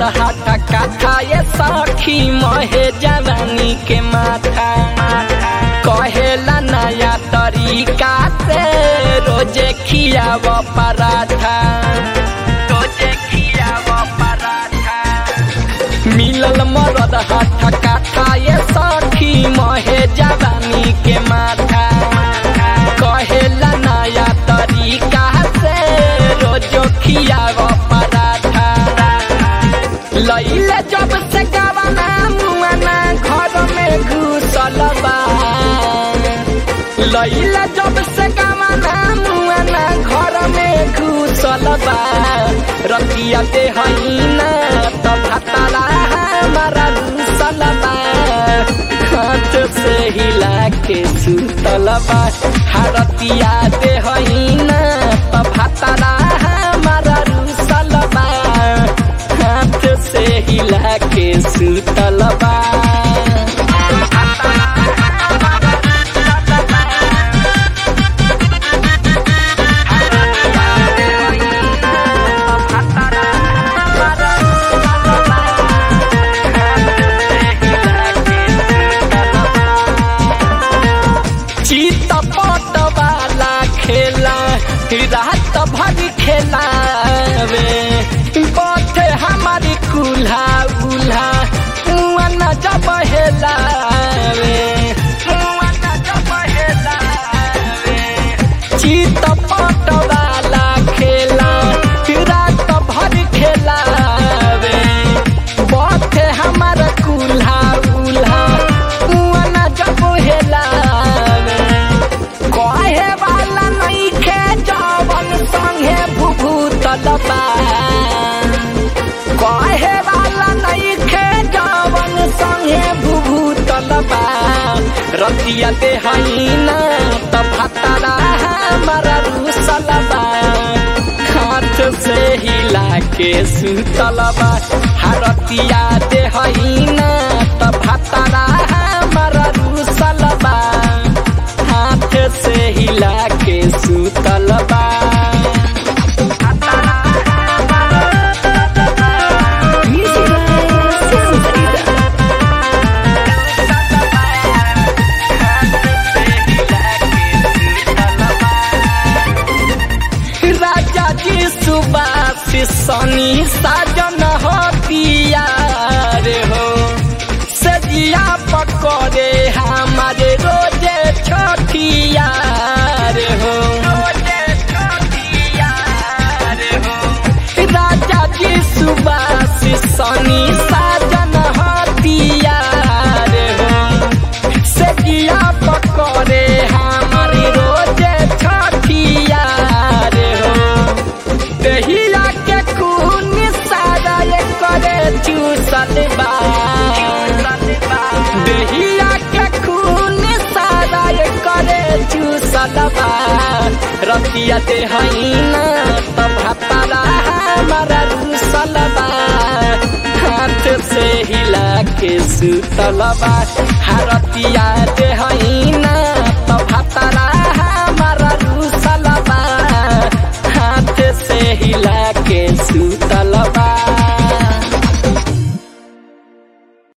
मरद हाथा काथा ये सखी महे जवानी के माथा कहेला नया तरीका से रोजे खियाव पराठा रोजे खियाव पराठा मिलल मरद हाथा काथा ये सखी महे जवानी के माथा कहेला नया तरीका से रोजो खियाव पराठा लैले जब से गवाना मुआना घर में घुसल बा लैले जब से गवाना मुआना घर में घुसल बा रतिया दे हईना त भाताला हमारा घुसल बा हाथ से हिला के सुतल बा हरतिया दे हईना त भाताला हमारा घुसल बा हाथ से हिला के सुतल बा चित पट वाला खेला रात भर खेलावे बथे हमारी कुल्हा उल्हा मुआ न जब हेलावे मुआ न जब हेलावे चित पट वाला खेला रात भर खेलावे बथे हमारा कुल्हा उल्हा मुआ न जब हेलावे कहे वाला नहीं खे जवन संगे भूभूतल बा कहे वाला नहीं खे जवन संगे भूभूतल बा रतिया दे हईना त भाताला हमारा रूसल बा हाथ से हिला के सुतल बा हरतिया दे हईना त भाताला हमारा रूसल बा हाथ से हिला के सुतल बा Music by Sound Freedom. राजा जी सुबास सनी साजन होतिया रे हो सजिया पकड़े हमारे रोजे छोटिया रे हो राजा जी सुबास सनी साजन होतिया रे हो सजिया पकड़े हमारी रोजे छठिया रे हो दहिया के खून सारा ये करे चूसल बा दहिया के खून सारा ये करे चूसल बा रतिया दे हईना त भाताला हमारा रूसल बा हाथ से हिला के सुतल बा हरतिया दे हईना त भाताला हमारा रूसल बा हाथ से हिला के सुतल बा